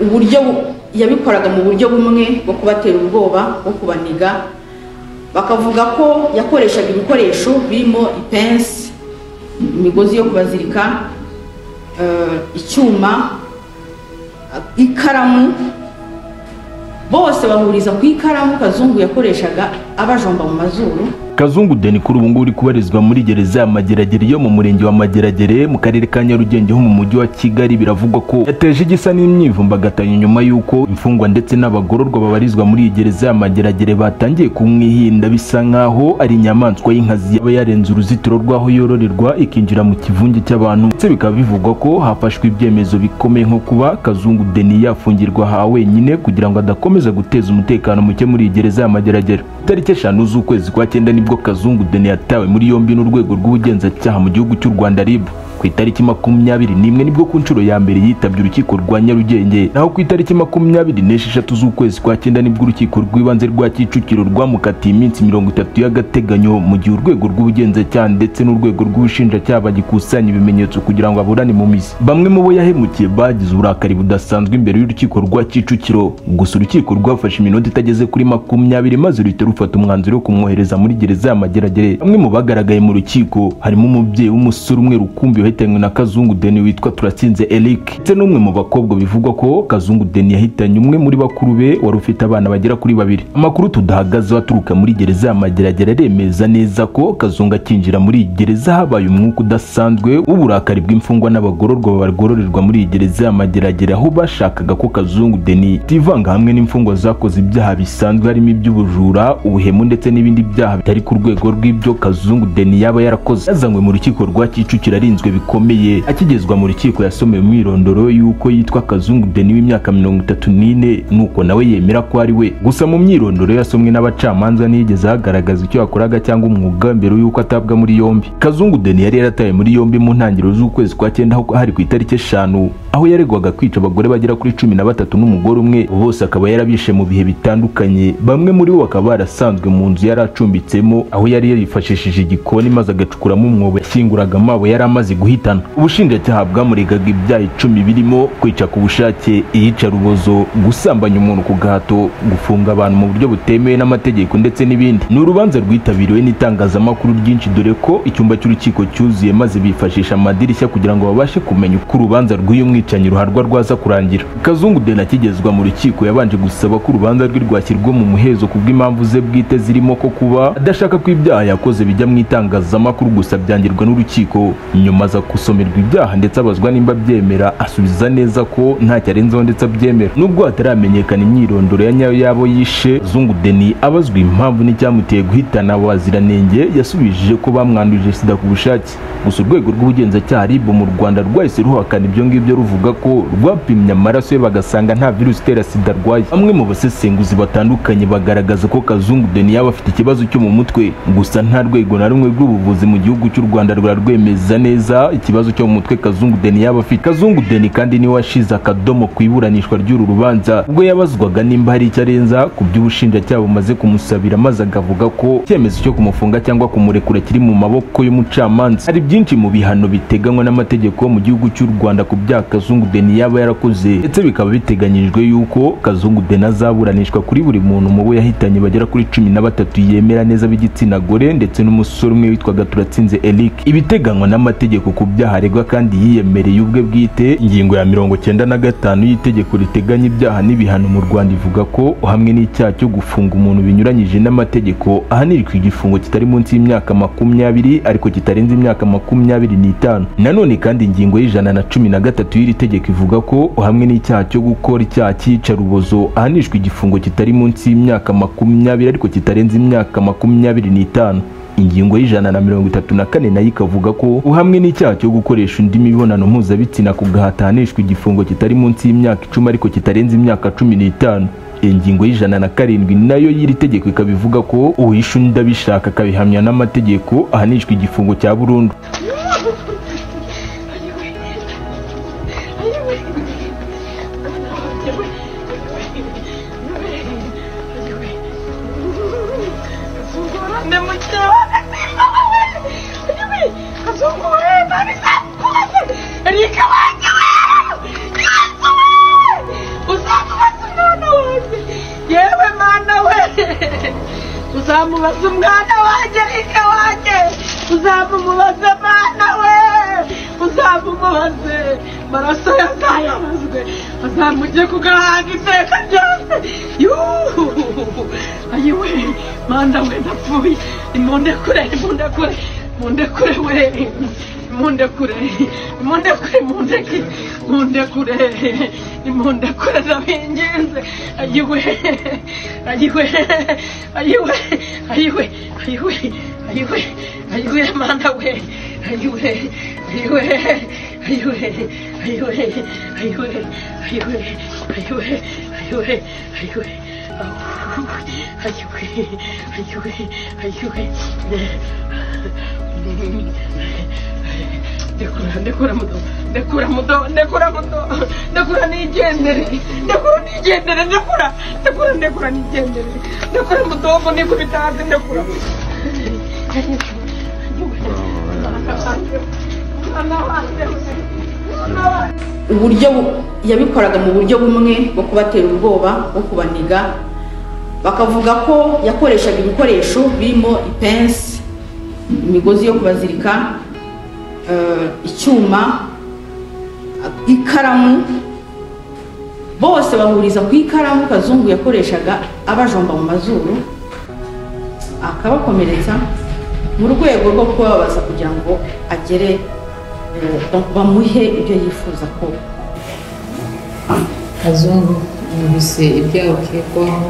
uburyo bu- yabikoraga mu buryo bumwe bwo kubatera ubwoba bwo kubaniga bakavuga ko yakoreshaga ibikoresho birimo ipensi imigozi yo kubazirika eh, icyuma ikaramu bose bahuriza ku ikaramu kazungu yakoreshaga abajomba mu mazuru kazungu deni kuri ubu ngubu uri kubarizwa muri gereza ya mageragere yo mu murenge wa mageragere mu karere ka nyarugenge ho mu mujyi wa kigali biravugwa ko yateje igisa n'imyivumbagatanyo nyuma y'uko imfungwa ndetse n'abagororwa babarizwa muri iyi gereza ya mageragere batangiye kumwihinda bisa nk'aho ari inyamaswa y'inkazi yaba yarenze uruzitiro rw'aho yororerwa ikinjira mu kivunge cy'abantu ndetse bikaba bivugwa ko hafashwe ibyemezo bikomeye nko kuba kazungu deni yafungirwa aha wenyine kugira ngo adakomeza guteza umutekano muke muri iyi gereza ya mageragere itariki eshanu z'ukwezi kwa cyenda nibwo kazungu deni yatawe muri yombi n'urwego rw'ubugenzacyaha mu gihugu cy'u rwanda rib ku itariki makumyabiri n'imwe nibwo ku nshuro ya mbere yitabye urukiko rwa nyarugenge naho ku itariki makumyabiri n'esheshatu z'ukwezi kwa cyenda nibwo urukiko rw'ibanze rwa kicukiro rwamukatiye iminsi mirongo itatu y'agateganyo mu gihe urwego rw'ubugenzacyaha ndetse n'urwego rw'ubushinjacyaha bagikusanya ibimenyetso kugira ngo aburane mu mizi bamwe mu bo yahemukiye bagize uburakari budasanzwe imbere y'urukiko rwa kicukiro gusa urukiko rwafashe iminota itageze kuri makumyabiri maze ruhita rufata umwanzuro wo kumwohereza muri gereza ya mageragere bamwe mu bagaragaye mu rukiko harimo umubyeyi w'umusore umwe rukumbi wahitanywe na kazungu deni witwa turatsinze eric ndetse n'umwe mu bakobwa bivugwa ko kazungu deni yahitanye umwe muri bakuru be wari ufite abana bagera kuri babiri amakuru tudahagazeho aturuka muri gereza ya mageragere aremeza neza ko kazungu akinjira muri iyi gereza habaye umwuka udasanzwe w'uburakari bw'imfungwa n'abagororwa bagororerwa muri iyi gereza ya mageragere aho bashakaga ko kazungu deni ativanga hamwe n'imfungwa zakoze ibyaha bisanzwe harimo iby'ubujura ubuhemu ndetse n'ibindi byaha bitari ku rwego rw'ibyo kazungu deni yaba yarakoze yazanywe mu rukiko rwa kicukiro arinzwe bikomeye akigezwa mu rukiko yasomewe umwirondoro y'uko yitwa kazungu deni w'imyaka mirongo itatu n'ine nuko nawe yemera ko ari we gusa mu myirondoro yasomwe n'abacamanza ntiyigeze agaragaza icyo yakoraga cyangwa umwuga mbere y'uko atabwa muri yombi kazungu deni yari yaratawe muri yombi mu ntangiriro z'ukwezi kwa cyenda aho hari ku itariki eshanu aho yaregwaga kwica abagore bagera kuri cumi na batatu n'umugore umwe bose akaba yarabishe mu bihe bitandukanye bamwe muri bo bakaba barasanzwe mu nzu yari acumbitsemo aho yari yarifashishije igikoni maze agacukuramo umwobo yashyinguraga amabo yari amaze guhitana ubushinjacyaha bwamuregaga ibyaha icumi birimo kwica ku bushake iyicarubozo gusambanya umuntu ku gahato gufunga abantu mu buryo butemewe n'amategeko ndetse n'ibindi ni urubanza rwitabiriwe n'itangazamakuru ryinshi dore ko icyumba cy'urukiko cyuzuye maze bifashisha amadirishya kugira ngo babashe kumenya uko urubanza rw'uyu mwicanyi ruharwa rwaza kurangira kazungu deni akigezwa mu rukiko yabanje gusaba ko urubanza rwe rwashyirwa mu muhezo ku bw'impamvu ze bwite zirimo ko kuba adashaka ko ibyaha yakoze bijya mu itangazamakuru gusa byangirwa n'urukiko nyuma aza gusomerwa ibyaha ndetse abazwa nimba abyemera asubiza neza ko ntacyo arenzeho ndetse abyemera nubwo hataramenyekana imyirondoro ya nyayo y'abo yishe zungu deni abazwa impamvu n'icyamuteye guhitana abaziranenge yasubije ko bamwanduje sida ku bushake gusa urwego rw'ubugenzacyaha rib mu rwanda rwahise ruhakana ibyo ngibyo ruvuga ko rwapimye amaraso ye bagasanga nta virusi itera sida arwaye bamwe mu basesenguzi batandukanye bagaragaza ko kazungu deni yaba afite ikibazo cyo mu mutwe gusa nta rwego na rumwe rw'ubuvuzi mu gihugu cy'u rwanda rurarwemeza neza ikibazo cyo mu mutwe kazungu deni yaba afite kazungu deni kandi niwe washize akadomo ku iburanishwa ry'uru rubanza ubwo yabazwaga nimba hari icyo arenza ku byo ubushinjacyaha bumaze kumusabira maze akavuga ko icyemezo cyo kumufunga cyangwa kumurekura kiri mu maboko y'umucamanza hari byinshi mu bihano biteganywa n'amategeko yo mu gihugu cy'u rwanda ku byaha kazungu deni yaba yarakoze ndetse bikaba biteganyijwe yuko kazungu deni azaburanishwa kuri buri muntu mu bo yahitanye bagera kuri cumi na batatu yemera neza b'igitsina gore ndetse n'umusore umwe witwaga turatsinze eric ibiteganywa n'amategeko ku byaha aregwa kandi yiyemereye ubwe bwite ingingo ya mirongo cyenda na gatanu y'itegeko riteganya ibyaha n'ibihano mu rwanda ivuga ko hamwe n'icyaha cyo gufunga umuntu binyuranyije n'amategeko ahanirwa igifungo kitari munsi y'imyaka makumyabiri ariko kitarenze imyaka makumyabiri n'itanu nanone kandi ingingo y'ijana na cumi na gatatu y'iri tegeko ivuga ko hamwe n'icyaha cyo gukora icyaha cy'iyicarubozo ahanishwa igifungo kitari munsi y'imyaka makumyabiri ariko kitarenze imyaka makumyabiri n'itanu ingingo y'ijana na mirongo itatu na kane nayo ikavuga ko uhamwe n'icyaha cyo gukoresha undi mibonano mpuzabitsina ku gahato ahanishwa igifungo kitari munsi y'imyaka icumi ariko kitarenze imyaka cumi n'itanu ingingo y'ijana na karindwi nayo y'iri tegeko ikaba ivuga ko uwishe undi abishaka akabihamya n'amategeko ahanishwa igifungo cya burundu Рика, uzamubaza umwana wanjye rike wanjye uzamumubaze mwana we uzamumubaze maraso yazayabazwe azamujye ku gahanga iteka ryose yuhu ayiwe mwana we ndapfuye nimundekure nimundekure mundekure we mundekure mundekure mundeke mundekure mundekure ndabinginze ayiwe ayiwe ayiwe ayiwe ayiwe ayiwe ayiwe mwana we ayiwe ayiwe ayiwe ayiwe ayiwe ayiwe ayiwe ayiwe ayiwe ayiwe ayiwe ayiwe ndekura ndekura muto ndekura muto ndekura muto ndekura nigendere ndekura nigendere ndekura ndekura ndekura nigendere ndekura mutombo nikubita hasi ndekura mwana wanjye mwana wanjye uburyo bu- yabikoraga mu buryo bumwe bwo kubatera ubwoba bwo kubaniga bakavuga ko yakoreshaga ibikoresho birimo ipensi imigozi yo kubazirika eh, icyuma ikaramu bose bahuriza ku ikaramu kazungu yakoreshaga abajomba mu mazuru akabakomeretsa mu rwego rwo kubabaza kugira ngo agere eh, bamuhe ibyo yifuza ko kazungu numvise ibyaha ukekwaho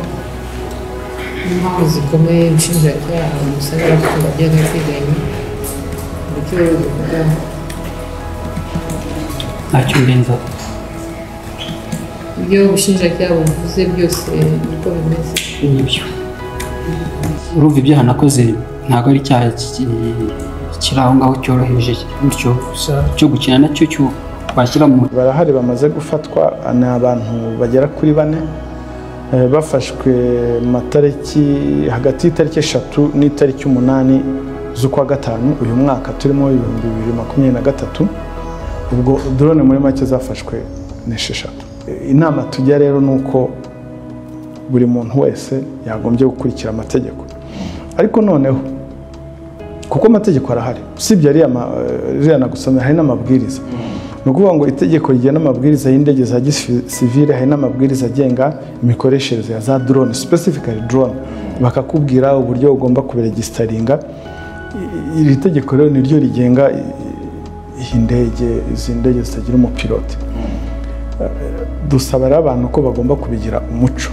n'impamvu zikomeye nshinjabyaha umusabira ko bajya agateganya uburyo bivugaho ntacyo mbenzaho ibyo ubushinjacyaha buvuze byose niko bimeze nibyo urumva ibyaha nakoze ntabwo ari icyaha ki- kiri aho ngaho cyoroheje bityo gusa icyo gukina nacyo cyo twashyira mu barahari bamaze gufatwa ni abantu bagera kuri bane eh, bafashwe mu matariki hagati y'itariki eshatu n'itariki umunani z'ukwa gatanu uyu mwaka turimo ibihumbi bibiri makumyabiri na gatatu ubwo drone muri make zafashwe n'esheshatu Eh, inama tujya rero ni uko buri muntu wese yagombye gukurikira amategeko ariko noneho kuko amategeko arahari usibye ariya ma- eh, ririya nagusomeye hari n'amabwiriza ni ukuvuga ngo itegeko rigena amabwiriza y'indege za gisivire hari n'amabwiriza agenga imikoreshereze ya za drone specifically drone bakakubwira uburyo ugomba kuberegisitaringa I- iri tegeko rero niryo rigenga i- iyi ndege izi ndege zitagira umupilote dusaba rero abantu ko bagomba kubigira umuco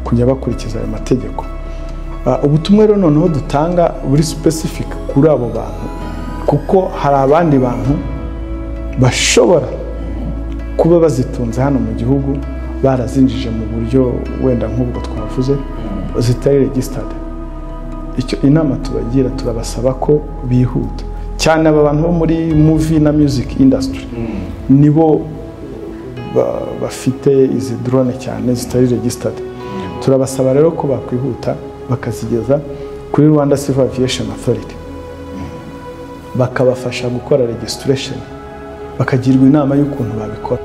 kujya bakurikiza ayo mategeko Ah, ubutumwa rero noneho dutanga buri specific kuri abo bantu kuko hari abandi bantu bashobora kuba bazitunze hano mu gihugu barazinjije mu buryo wenda nk'ubwo twavuze zitari regisitade icyo inama tubagira turabasaba ko bihuta cyane aba bantu bo muri movie na music industry nibo ba- bafite izi drone cyane zitari regisitade turabasaba rero ko bakwihuta bakazigeza kuri rwanda civil aviation authority bakabafasha gukora registration bakagirwa inama y'ukuntu babikora